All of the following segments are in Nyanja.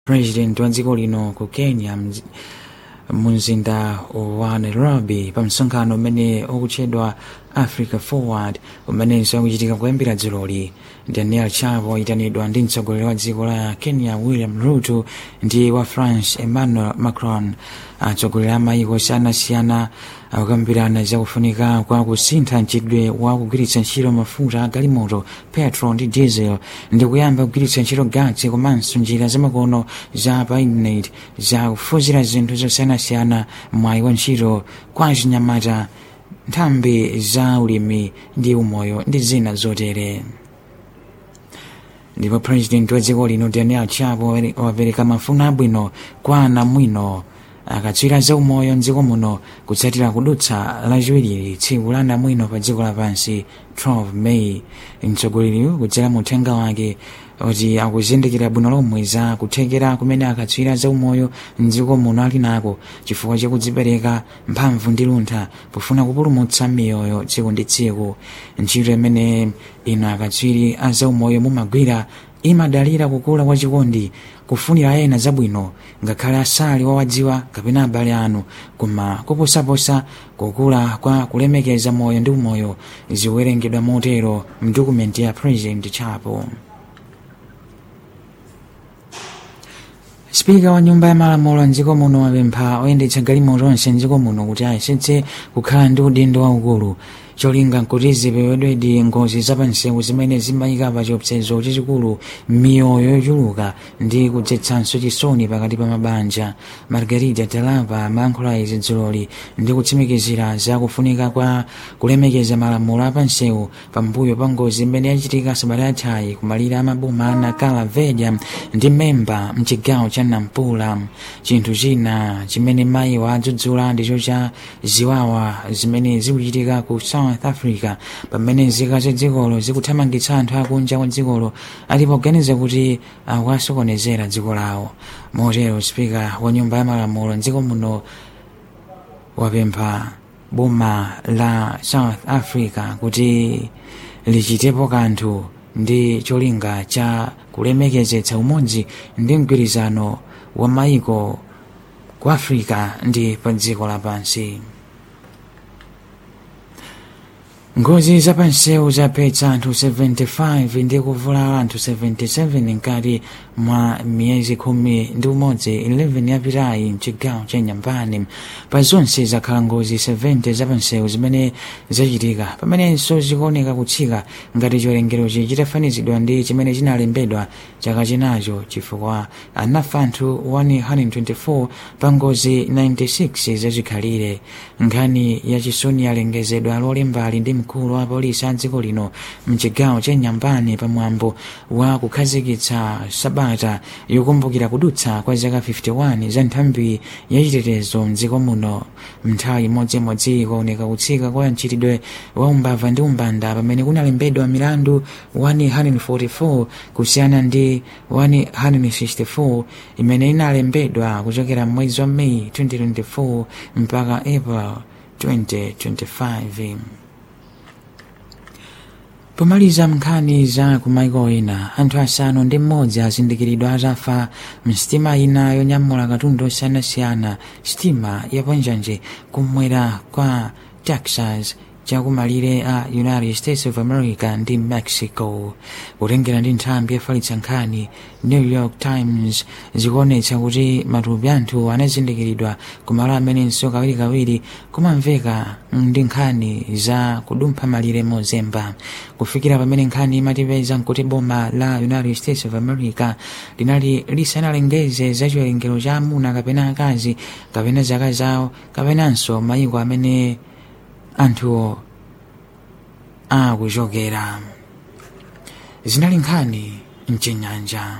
president wa dziko lino ku kenya mzi- mumzinda wa nairobi pa msonkhano umene ukutchedwa africa forward umenenso ukuchitika kuyambira dzuloli daniel chapo ayitanidwa ndi mtsogoleri wa dziko la kenya william ruto ndi wa france emmanuel macron atsogoleri a mayiko osiyanasiyana akukambirana zakufunika kwa kusintha mchitidwe wa kugwiritsa ntchito mafuta agalimoto petrol ndi diesel ndi kuyamba kugwiritsa ntchito gatsi komanso njira zamakono za pa intaneti za kufufuzira zinthu zosiyanasiyana mwayi wa ntchito kwa chinyamata nthambi za ulimi ndi umoyo ndi zina zotere ndipo president wa dziko lino daniel chapo wapereka mafuno abwino kwa anamwino akatswiri za umoyo mdziko muno kutsatira kudutsa lachiwiri tsiku la anamwino pa dziko lapansi 12 may mtsogoleriyu kudzera mu uthenga wake kuti akuzindikira bwino lomwe za kuthekera kumene akatswiri za umoyo mdziko muno ali nako chifukwa chakudzipereka mphamvu ndi luntha pofuna kupulumutsa miyoyo tsiku ndi tsiku ntchito imene ino akatswiri a za umoyo mumagwira imadalira kukula kwa chikondi kufunira ena zabwino ngakhale asali wawadziwa kapena abale anu koma kuposaposa kukula kwa kulemekeza moyo ndi umoyo zikuwerengedwa motero mdokumenti ya president chapo spika wa nyumba ya malamulo mdziko muno wapempha oyendetsa galimoto onse mdziko muno kuti ayesetse kukhala ndi udindo waukulu cholinga nkuti zipewedwedi ngozi zapansewu zimene zimayika pa chiopsezo chachikulu miyoyo yochuluka ndi kudzetsanso chisoni pakati pa mabanja margarita talapa amayankhula izi dzuloli ndi kutsimikizira za kufunika kwa kulemekeza malamulo apansewu pambuyo pa ngozi imene yachitika sabata yathayi kumalire amaboma a nakala vedya ndi memba mchigawo cha nampula chinthu china chimene mayi wadzudzula ndicho cha ziwawa zimene zikuchitika ku south africa pamene nzika za dzikolo zikuthamangitsa anthu akunja kwa dzikolo alipoganiza kuti akuwasokonezera dziko lawo motero spika wa nyumba ya malamulo mdziko muno wapempha boma la south africa kuti lichitepo kanthu ndi cholinga cha kulemekezetsa umodzi ndi mgwirizano wa maiko ku africa ndi pa dziko lapansi ngozi zapansewu zaphetsa anthu 75 ndi kuvulala anthu 77 mkati mwa miyezi khumi ndi umodzi 11 yapitayi mchigawo cha nyambani pa zonse zakhala ngozi 70 zapansewu zimene zachitika pamenenso zikuoneka kutsika ngati chiwerengerochi chitafanizidwa ndi chimene chinalembedwa chaka chinacho chifukwa anafa anthu 124 pa ngozi 96 zachikhalire nkhani yachisoni yalengezedwa lolembali ndi mkulu wa polisi a dziko lino mchigawo cha nyambani pamwambo wa kukhazikitsa sabata yokumbukira kudutsa kwa zaka 51 za nthambi yachitetezo mdziko muno mnthawi imodzimodzi ikuoneka kutsika kwa mchitidwe wa umbava ndi umbanda pamene kunalembedwa milandu 144 kusiyana ndi 164 imene inalembedwa kuchokera mwezi wa meyi 2024 mpaka april 2025 pomaliza nkhani za kumaiko ena anthu asanu ndi mmodzi azindikiridwa atafa msitima ina yonyamula katundu osiyanasiyana sitima yaponjanje kumwera kwa texas chakumalire a united states of america ndi mexico kutengera ndi nthambi yafalitsa nkhani new york times zikuonetsa kuti matupi anthu anazindikiridwa kumalo amenenso kawirikawiri kumamveka ndi nkhani za kudumpha malire mozemba kufikira pamene nkhani imatipeza nkuti boma la united states of america linali lisanalengeze za chiwerengero cha amuna kapena akazi kapena zaka zawo kapenanso mayiko amene anthu akuchokera zinali nkhani mchinyanja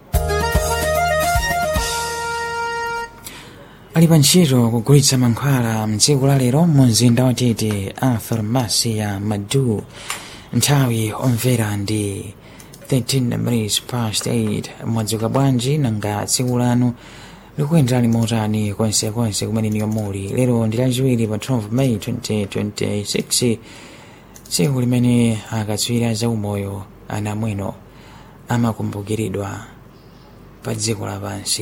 ali pa ntchito kugulitsa mankhwala mdziko la lero mu mzinda watete a farmasi ya madu nthawi omvera ndi 13 minutes past 8 mwadzuka bwanji nanga tsiku lanu likuyenderani motani konsekonse kumene niyo muli lero ndi lachiwiri pa 12 may 2026 tsiku limene akatswiri za umoyo anamwino amakumbukiridwa pa dziko lapansi